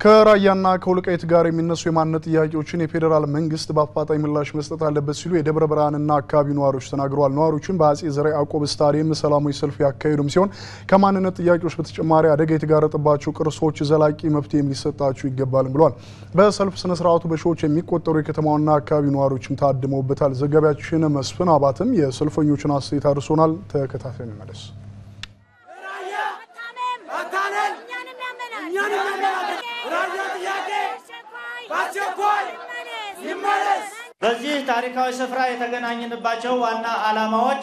ከራያና ከወልቃይት ጋር የሚነሱ የማንነት ጥያቄዎችን የፌዴራል መንግስት በአፋጣኝ ምላሽ መስጠት አለበት ሲሉ የደብረ ብርሃንና አካባቢ ነዋሪዎች ተናግረዋል። ነዋሪዎቹን በአጼ ዘርዓ ያዕቆብ ስታዲየም ሰላማዊ ሰልፍ ያካሄዱም ሲሆን ከማንነት ጥያቄዎች በተጨማሪ አደጋ የተጋረጠባቸው ቅርሶች ዘላቂ መፍትሄ ሊሰጣቸው ይገባልም ብለዋል። በሰልፍ ስነ ስርዓቱ በሺዎች የሚቆጠሩ የከተማውና አካባቢ ነዋሪዎችም ታድመውበታል። ዘጋቢያችን መስፍን አባትም የሰልፈኞችን አስተያየት አድርሶናል። ተከታታይ እንመለስ። በዚህ ታሪካዊ ስፍራ የተገናኘንባቸው ዋና ዓላማዎች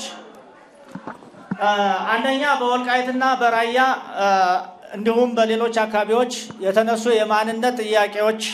አንደኛ በወልቃይትና በራያ እንዲሁም በሌሎች አካባቢዎች የተነሱ የማንነት ጥያቄዎች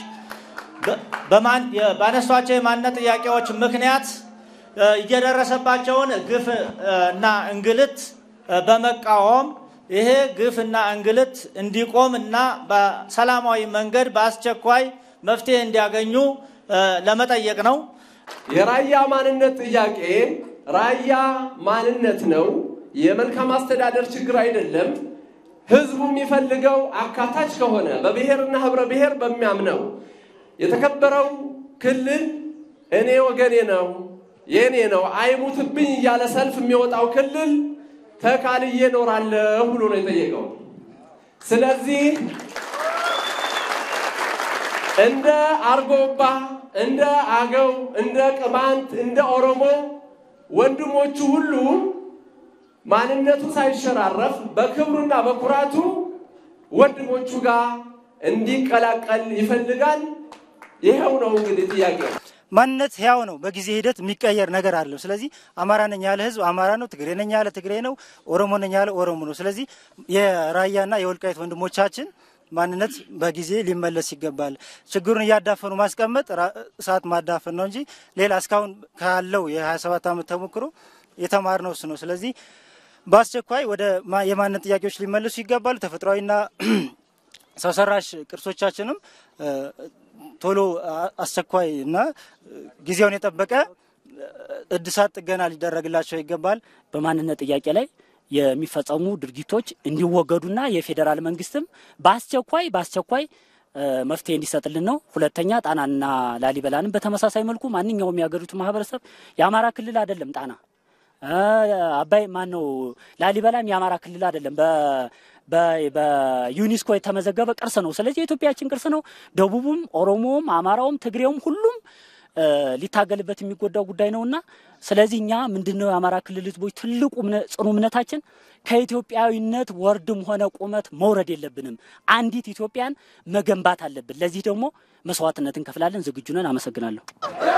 ባነሷቸው የማንነት ጥያቄዎች ምክንያት እየደረሰባቸውን ግፍ እና እንግልት በመቃወም ይሄ ግፍ እና እንግልት እንዲቆም እና በሰላማዊ መንገድ በአስቸኳይ መፍትሄ እንዲያገኙ ለመጠየቅ ነው። የራያ ማንነት ጥያቄ ራያ ማንነት ነው። የመልካም አስተዳደር ችግር አይደለም። ህዝቡ የሚፈልገው አካታች ከሆነ በብሔርና ህብረ ብሔር በሚያምነው የተከበረው ክልል እኔ ወገኔ ነው የእኔ ነው አይሙትብኝ እያለ ሰልፍ የሚወጣው ክልል ተካልዬ እኖራለሁ ብሎ ነው የጠየቀው። ስለዚህ እንደ አርጎባ፣ እንደ አገው፣ እንደ ቅማንት፣ እንደ ኦሮሞ ወንድሞቹ ሁሉ ማንነቱ ሳይሸራረፍ በክብሩና በኩራቱ ወንድሞቹ ጋር እንዲቀላቀል ይፈልጋል። ይኸው ነው እንግዲህ ጥያቄ። ማንነት ህያው ነው። በጊዜ ሂደት የሚቀየር ነገር አለው። ስለዚህ አማራ ነኝ ያለ ህዝብ አማራ ነው፣ ትግሬ ነኝ ያለ ትግሬ ነው፣ ኦሮሞ ነኝ ያለ ኦሮሞ ነው። ስለዚህ የራያና የወልቃይት ወንድሞቻችን ማንነት በጊዜ ሊመለስ ይገባል። ችግሩን እያዳፈኑ ማስቀመጥ እሳት ማዳፈን ነው እንጂ ሌላ እስካሁን ካለው የ27 ዓመት ተሞክሮ የተማርነው እሱ ነው። ስለዚህ በአስቸኳይ ወደ የማንነት ጥያቄዎች ሊመለሱ ይገባሉ። ተፈጥሯዊና ሰው ሰራሽ ቅርሶቻችንም ቶሎ አስቸኳይ እና ጊዜውን የጠበቀ እድሳት ጥገና ሊደረግላቸው ይገባል። በማንነት ጥያቄ ላይ የሚፈጸሙ ድርጊቶች እንዲወገዱና የፌዴራል መንግስትም በአስቸኳይ በአስቸኳይ መፍትሄ እንዲሰጥልን ነው። ሁለተኛ ጣናና ላሊበላንም በተመሳሳይ መልኩ ማንኛውም የሀገሪቱ ማህበረሰብ የአማራ ክልል አይደለም። ጣና አባይ ማን ነው? ላሊበላም የአማራ ክልል አይደለም። በዩኒስኮ የተመዘገበ ቅርስ ነው። ስለዚህ የኢትዮጵያችን ቅርስ ነው። ደቡቡም፣ ኦሮሞውም፣ አማራውም፣ ትግሬውም ሁሉም ሊታገልበት የሚጎዳው ጉዳይ ነውና ስለዚህ እኛ ምንድነው የአማራ ክልል ህዝቦች ትልቁ ጽኑ እምነታችን ከኢትዮጵያዊነት ወርድም ሆነ ቁመት መውረድ የለብንም። አንዲት ኢትዮጵያን መገንባት አለብን። ለዚህ ደግሞ መስዋዕትነት እንከፍላለን። ዝግጁ ነን። አመሰግናለሁ።